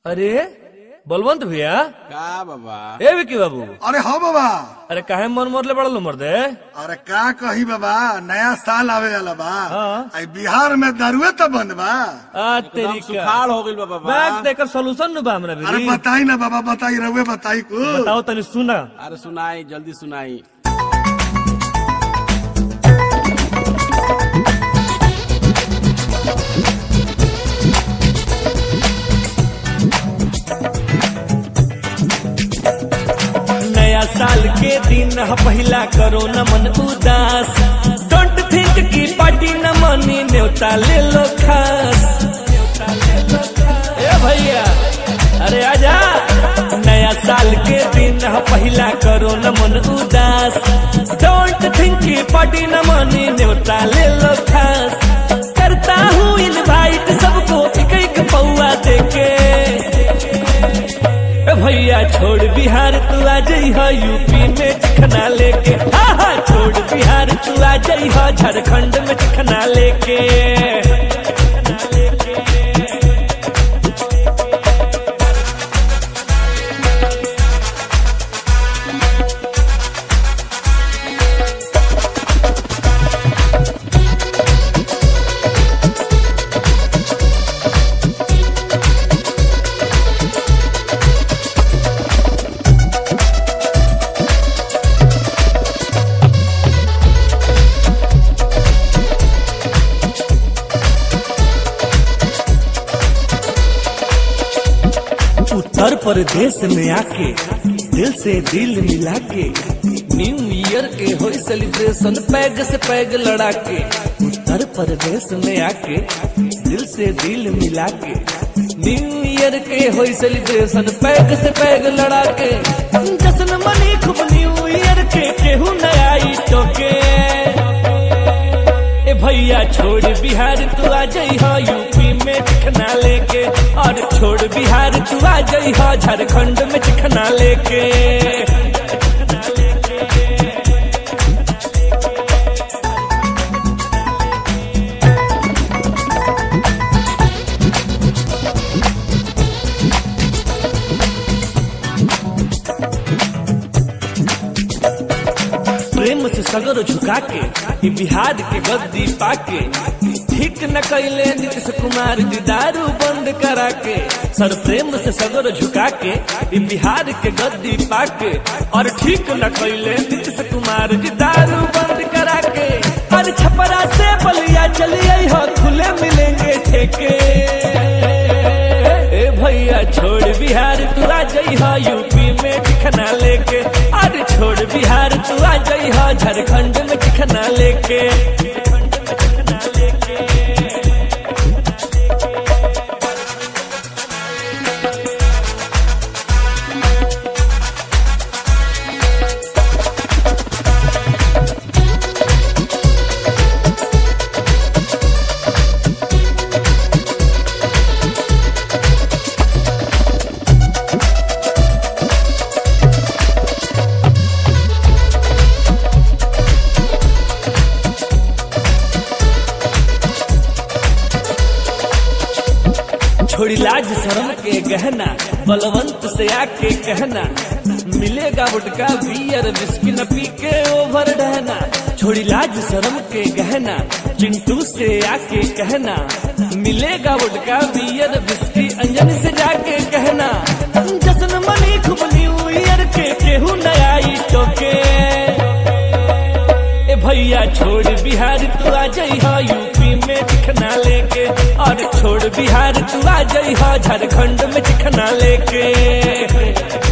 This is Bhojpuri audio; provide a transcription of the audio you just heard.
अरे बलवंत भैया का बाबा ए विकी बाबू अरे हाँ बाबा अरे काहे मन मरले बड़ल मर दे अरे का कही बाबा नया साल आवे वाला बा हाँ। आई बिहार में दारुए तो बंद बा आ तेरी एकदम सुखाड़ हो गइल बा बाबा बैग देकर सोल्यूशन नु बा हमरा अरे भी बताई ना बाबा बताई रहुए बताई को बताओ तनी सुना अरे सुनाई जल्दी सुनाई नया साल के दिन ह पहिला करो न मन उदास डोंट थिंक की पार्टी न मनी न्योता ले लो खास ए भैया अरे आजा नया साल के दिन ह पहिला करो न मन उदास डोंट थिंक की पार्टी न मनी न्योता ले लो खास करता हूँ इनवाइट सबको एक एक पौआ देके ए भैया छोड़ बिहार तू आ जई हो यूपी में चिखना लेके हा हा छोड़ बिहार तू आ जई हो झारखंड में चिखना लेके उत्तर प्रदेश में आके दिल से दिल मिला के न्यू ईयर के हो सेलिब्रेशन पैग से पैग लड़ा के उत्तर प्रदेश में आके दिल से दिल मिला के न्यू ईयर के हो सेलिब्रेशन पैग से पैग लड़ा के जश्न मनी खूब न्यू ईयर के केहू नया ई टोके ए भैया छोड़ बिहार तू आ जई हो यूपी में चिखना लेके और छोड़ बिहार तू आ जई हो झारखंड में चिखना लेके प्रेम से सगर झुका के ई बिहार के गद्दी पाके ठीक न कैले नीतीश कुमार जी दारू बंद करा के सर प्रेम से सगर झुका के ई बिहार के गद्दी पाके और ठीक न कैले नीतीश कुमार जी दारू बंद करा के और छपरा से बलिया चलिए हो खुले मिलेंगे ठेके ए भैया छोड़ बिहार तू आ जई हो यूपी में चिखना लेके अरे छोड़ बिहार तू आ जई हो झारखंड में चिखना लेके छोड़ी लाज शर्म के गहना बलवंत से आके कहना मिलेगा गुटका बियर विस्की न पी के ओवर डहना छोड़ी लाज शर्म के गहना चिंटू से आके कहना मिलेगा गुटका बियर विस्की अंजन से जाके कहना जश्न मनी खूब न्यू ईयर के केहू नया ई टोके ए भैया छोड़ बिहार तू आ जई हो यूपी में चिखना लेके और छोड़ बिहार तू आ जई हो झारखंड में चिखना लेके